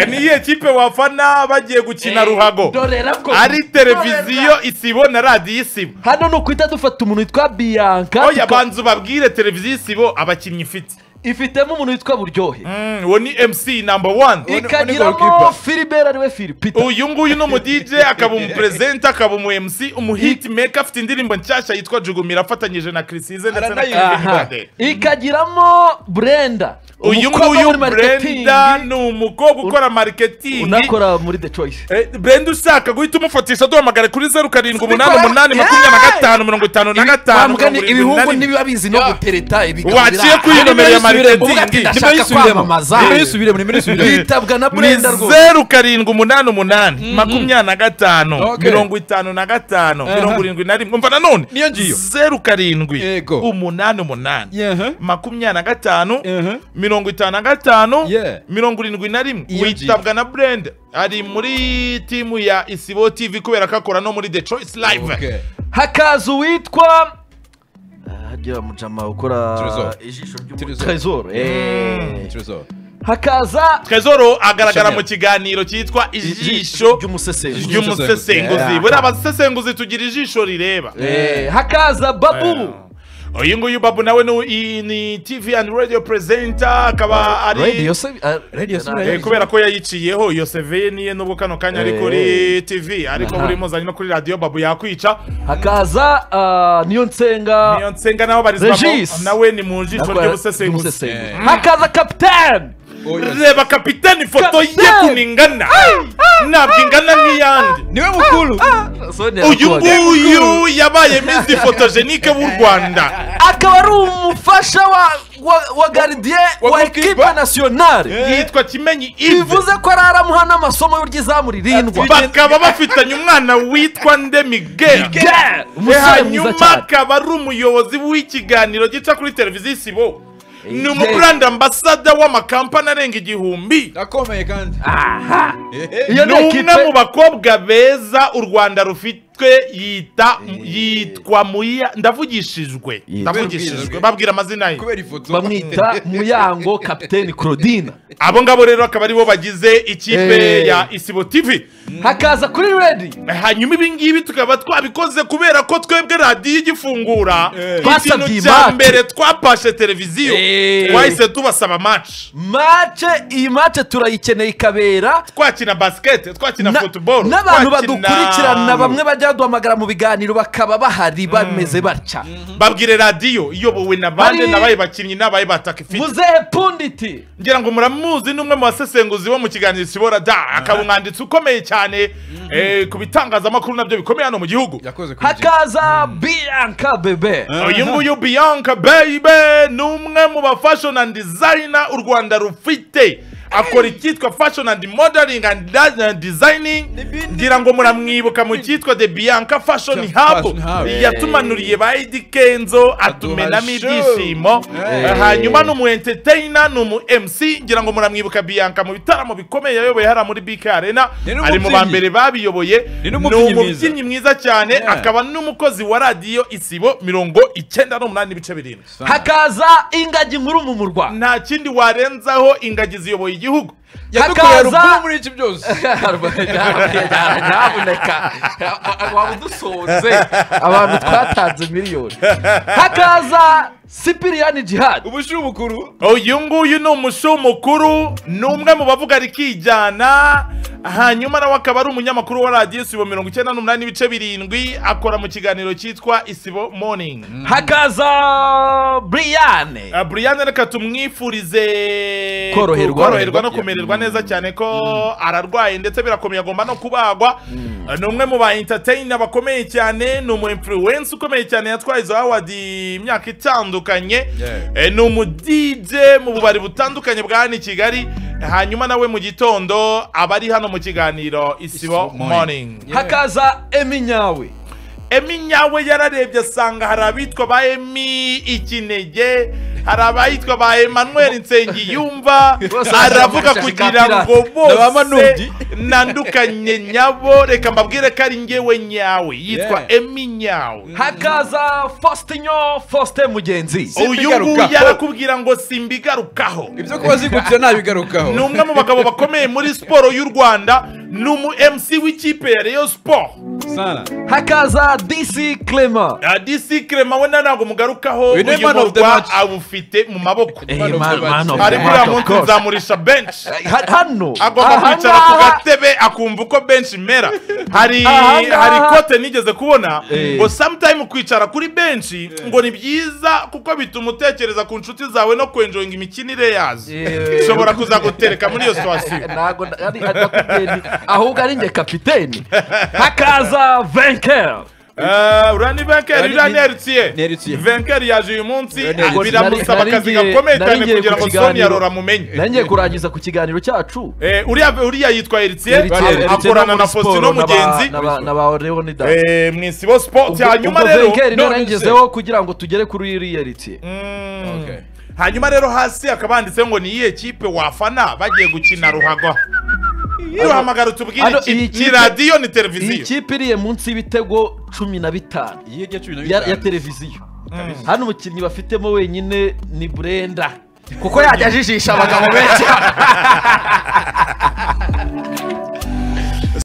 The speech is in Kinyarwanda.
niyo kipe wafana bagiye gukina Eh, ruhago dorera ko ari televiziyo isibo na radiyo isibo hano ni ukwita dufata umuntu witwa biyanka oya banza ubabwire televiziyo isibo abakinnyi ifite ifitemo umuntu witwa buryohe Mm, uwo ni mc namba wani ikagiramo goalkeeper. filibert ariwe filipita uyu nguyu ni umudije akaba umuperezida akaba umu mc umuhitimeka afite indirimbo nshyashya yitwa jugumira afatanyije na kirisize ndetse na Aranayiririmba. Kevin Aha. Bade. ikagiramo burenda uyu umukobwa nguyu muri marketing, brenda ni umukobwa ukora mariketingi unakora muri the choice Eh, brenda ushaka guhita umufatisha duhamagare kuri zeru karindwi umunani umunani makumyabiri na gatanu mirongo itanu na gatanu bambwa ni mirongo irindwi ibihungu na rimwe. ntibiba bizi no gutereta ibiganza Waciye kuri iyo nomero ya marketing. Ndashaka kwamamaza. nimero yisubiremo nimero yisubiremo bitabwa na ni burenda rwose zeru karindwi umunani umunani makumyabiri na gatanu Okay. mirongo itanu na gatanu mirongo irindwi na rimwe umva nanone Niyo ngiyo. zeru karindwi Yego. umunani umunani Yeah. makumyabiri na gatanu Uh-huh. mirongo itanu na gatanu Yeah. mirongo irindwi na rimwe Iyo ngiyo. witabwa na burenda ari muri timu ya isibo tv kubera ko akora no muri the choice live Okay. hakaza uwitwa hajya mujama ukora Trezor. ijisho Trezor. ry'umutrezoro Trezor. hakaza trezoro agaragara Chanel. mu kiganiro cyitwa ijisho ry'umusesenguzi ry'umusesenguzi Yeah. buriya abasesenguzi tugira ijisho rireba Eh, hakaza babu uyu nguyu babu nawe ni u- i- ni tv and radio presenter akaba ari radio se ah, Radio se- Eh, kubera ko yayiciyeho iyo seveye niye nubwo kano kanya ari Eh. kuri tv ariko Aha. buri muzanye no kuri radio babu yakwica hakaza ah, niyo nsenga niyo nsenga nawe barizwa Regis. nawe ni mu jisho Nakora- ry'ubusesenguzi ry'umusesenguzi. Eh. hakaza kapitani Oh, yes. reba kapitani ifoto ye Kapiteni! kuningana ntabwo ingana nk'iyandi niwe mukuru uyu nguyu yabaye miss fotogenike w'u rwanda akaba ari umufasha wa wa, wa gardien Wa wa goalkeeper. ekipe nasiyonari Eh. yitwa kimenyi ive bivuze ko ari aramuha n'amasomo y'uryizamu ririndwa bakaba bafitanye umwana witwa ndemigera Yeah! umusore mwiza hanyuma cyane akaba ari umuyobozi w'ikiganiro gica kuri televiziyo isibo ni Yeah. umuburanda ambasada w'amakampani arenga igihumbi akomeye kandi iyo ni ni umwe mu ekipe bakobwa beza u rwanda rufitwe yita yitwa muya ndavugishijwe ndavugishijwe babwira amazina ye kubera ifoto bamwita muyango kapiteni claudine abo ngabo rero akaba aribo bagize ikipe Eh. ya isibo tv hakaza kuri redi hanyuma ibi ngibi tukaba twabikoze kubera ko twebwe radiyo igifungura Twasabye ikintu iyi cya match. mbere twapashe televiziyo Eh. twahise tubasaba maci mace iyi mace turayikeneye ikabera twakina basikete twakina Na- futuboro twakina- n'abantu badukurikirana bamwe bajya baduhamagara mu biganiro bakaba bahari bameze batya babwire radiyo iyobowe na bande Bari- nabaye bakinnyi nabaye batakifite muzehe punditi ngira ngo muramuzi ni umwe mu basesenguzi bo mu kiganiro sibora da akaba umwanditsi ukomeye cyane eh, ku bitangazamakuru nabyo bikomeye hano mu gihugu yakoze kuri Jay. hakaza bianca bebe uyu nguyu bianca bayibe ni umwe mu ba fashion and designer u rwanda rufite akora icyitwa fashion and modeling and da- and designing ngira ngo muramwibuka mu cyitwa the bianca fashion Fashion hub Hub. yatumanuriye ba edi kenzo atumenamo Aduha ibyishimo show. Eh, hanyuma ni umu entertainer ni umu mc ngira ngo muramwibuka bianca mu bitaramo bikomeye yayoboye hariya muri bk arena Ni n'umubyinnyi. ari mu ba mbere babiyoboye Ni ni n'umubyinnyi mwiza. umubyinnyi mwiza cyane Yeah. akaba n'umukozi wa radiyo isibo mirongo icyenda n'umunani n'ibice birindwi hakaza ingagi nkuru mu murwa nta kindi warenzaho ingagi ziyoboye igihugu yadukoreye hakaza- rukumu muri iki byose nyabuneka waba udusonze abantu twatanze miliyoni hakaza sipiriyani jihadi ubushyira ubukuru uyu nguyu ni umushu mukuru ni umwe mu bavuga rikijyana hanyuma nawe akaba ari umunyamakuru wa radiyo isibo mirongo icyenda n'umunani n'ibice birindwi akora mu kiganiro cyitwa isibo moningi hakaza buriyane Uh, Brian reka tumwifurize Koroherwa. koroherwa no kumererwa neza cyane ko ararwaye ndetse birakomeye agomba no kubagwa Uh, ni umwe mu ba entertainer bakomeye cyane ni umu influence ukomeye cyane yatwaye izo award imyaka itandukanye Yeah. Eh, ni umu DJ mu bubari butandukanye bwa hano i Kigali hanyuma nawe mu gitondo aba ari hano mu kiganiro isibo Isibo Morning. morning hakaza eminyawe emi nyawe yararebye asanga hari abitwa ba emi ikinege hari abayitwa ba emanuel nsengiyumva Bose aravuga bashaka kugira ngo Na ba bose Manubyi. nandukanye nyabo reka mbabwire ko ari ngewe nyawe yitwa Yeah. emi nyawe hakaza fositinyo fosite mugenzi uyu nguyu Simbigarukaho. yarakubwira ngo simbigarukaho ibyo kuba zigukira nabigarukaho ni umwe mu bagabo bakomeye muri siporo y'u rwanda ni umu mc w'ikipe ya reyo siporo sana hakaza disi clement disi kerema we ntabwo mugarukaho Uyu ni uyu man of the murwa match. abufite mu maboko man of the match. ari muri uriya munsi nzamurisha benshi Ha- hano agomba aha kwicara ku ngaha- gatebe akumva uko benshi imera hari Aha ngaha- hari ikote nigeze kubona ngo sometime kwicara kuri benshi ngo ni byiza kuko bituma utekereza ku nshuti zawe no kwenjoyinga imikinire yazo Eh. ishobora kuzagutereka muri iyo situwasiyo ntago ari adakubyendi ahubwo ari njye kapiteni hakaza venker urani venkeri Ari- urani eritiye ni Eritiye. venkeri yaje uyu munsi Urani Eritiye. biramusaba Nari- akazi nari ngiye- gakomeye nari cyane ngiye kugira ku ngo kiganiro. soniya rora amumenye nangiye kurangiza ku kiganiro cyacu Eh, uriya uriya yitwa eritiye Eritiye. ak- Eritiye akorana no muri na fosino mugenzi n'aba leonidas Eh, mu isibo sports hanyuma ubwo rero Wenger niwe none nagezeho kugira ngo tugere kuri iriya ritiye Mm. Okay. hanyuma rero hasi hakaba handitseho ngo ni iyihe kipe wafana bagiye gukina ruhago duhamagara utubwire Ano, ikipe. iyi ni kipe- radiyo ni iyi televiziyo kipe iriye munsi y'ibitego cumi na bitanu iyi hirya cumi na ya ya bitanu televiziyo hano umukinnyi bafitemo wenyine ni burenda kuko yajya ajijisha abagabo benshi